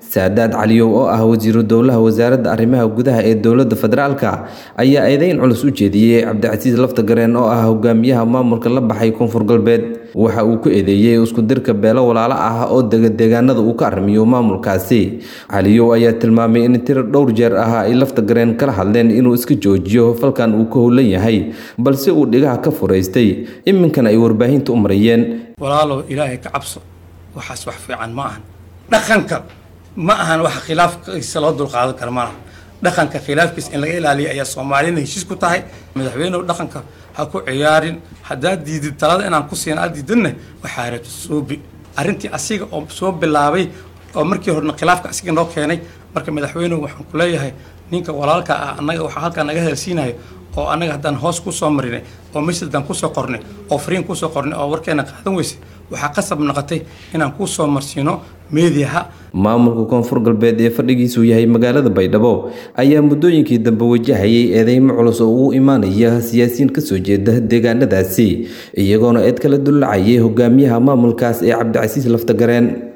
saadaad caliyow oo ah wasiiru dowlaha wasaaradda arrimaha gudaha ee dowladda federaalka ayaa eedeyn culus u jeediyey cabdicasiis laftagareen oo ah hogaamiyaha maamulka la baxay koonfur galbeed waxa uu ku eedeeyey isku dirka beelo walaalo ah oo dega deegaanada uu ka arrimiyo maamulkaasi caliyow ayaa tilmaamay in tiro dhowr jeer ah ay laftagareen kala hadleen inuu iska joojiyo falkan uu ka howlan yahay balse uu dhigaha ka furaystay iminkana ay warbaahinta u marayeen walaalow ilaahay ka cabso waxaas wax fiican ma ahan dhaqanka ma ahan wax khilaafkiisa loo dulqaadan kara ma aha dhaqanka khilaafkiisa in laga ilaaliya ayaa soomaalina heshiis ku tahay madaxweynehu dhaqanka ha ku ciyaarin haddaad diidid talada inaan ku siin aad diidinna waxaa rabta suubi arrintii asiga oo soo bilaabay oo markii horena khilaafka asiga noo keenay marka madaxweynehu waxaan ku leeyahay ninka walaalka ah annaga waxaa halkaa naga helsiinayo oo annaga haddaan hoos kusoo marinay oo messajdan kusoo qornay oo fariin kusoo qornay oo warkeena qaadan weysay waxaa qasab noqotay inaan kusoo marsiino meediyaha maamulka koonfur galbeed ee fadhigiisu yahay magaalada baydhabo ayaa muddooyinkii dambe wajahayay eedeymo culus oo ugu imaanaya siyaasiyiin kasoo jeeda deegaanadaasi iyagoona eed kala dullacayay hogaamiyaha maamulkaas ee cabdicasiis laftagareen